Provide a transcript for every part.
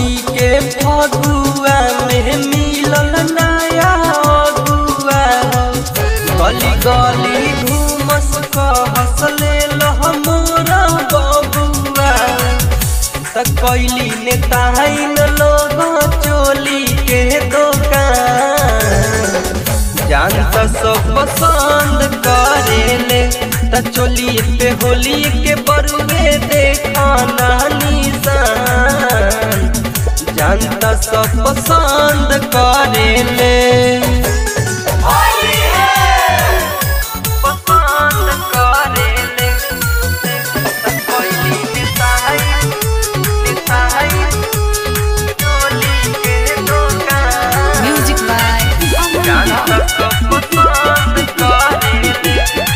नौमी के फगुआ में मिलल नया अगुआ गली गली घूमस कहस ले मोरा बबुआ त कैली ने ताइन लोग चोली के दुकान जान त सब पसंद करेले त चोली पे होली के बरुए देखाना निशान जान त सब पसंद करेले पसंद करेले त कोई निताई निताई चोली के दुकान Music by जान Aman त सब पसंद करेले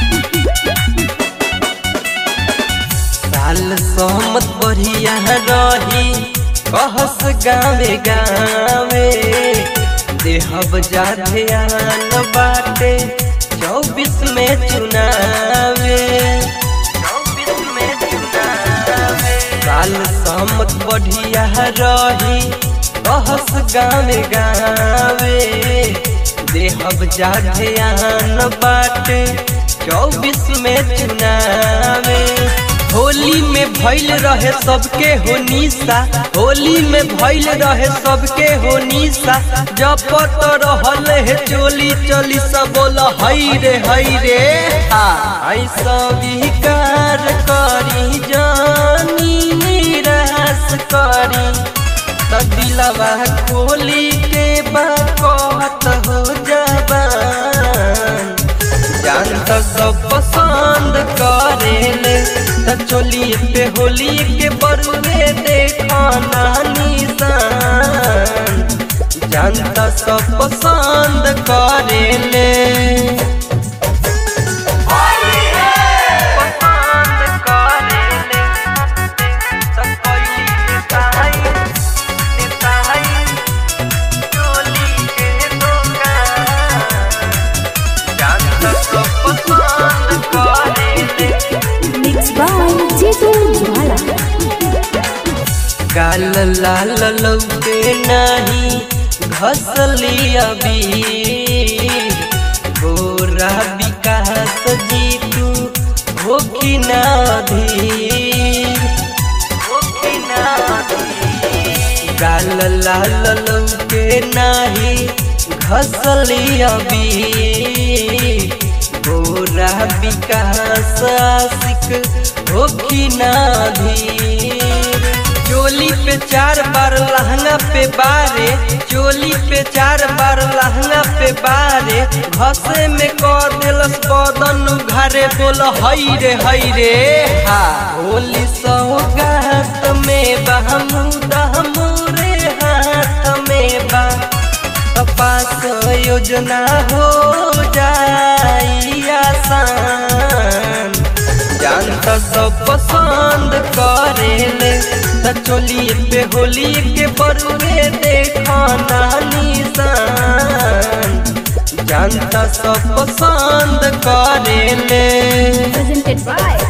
साल सहमत बढ़िया रही कहस गावे गावे देहब जाते आन बाटे चौबीस में चुनावे चौबीस में चुनावे साल सहमत बढ़िया रही कहस गावे गावे देहब जाते आन बाटे चौबीस में चुनावे होली में भइल रहे सबके हो निशा होली में भइल रहे सबके हो निशा जपत रहल है चोली चली सब बोल हई रे हई रे आई स्वीकार करी जानी निराश करी त दिलवा खोली के बात हो जबान जान त सब पसंद करेले त चोली पे होली के बरुए देखाना निशान जान त सब पसंद करेले पसंद करेले त कोई निताई निताई चोली के दुकान जान त सब पसंद करेले Mixed by Jitu Jwala. गाल लाल लौके नाही घसली अभी गोरा विकास जीतू होखी ना धीर होखी ना धीर गाल लाल लौके नाही घसली अभी गोरा विकास आशिक होखी ना धीर चोली पे चार बार लहंगा पे बारे चोली पे चार बार लहंगा पे बारे घसे में कर दिलस बदन घरे बोल हई रे हई रे हा होली सौगात में बहमूद हमरे हाथ में बा पास योजना हो जाई आसान जान त सब पसंद करेले त चोली पे होली के बरुए देखाना निशान जान त सब पसंद करेले Presented by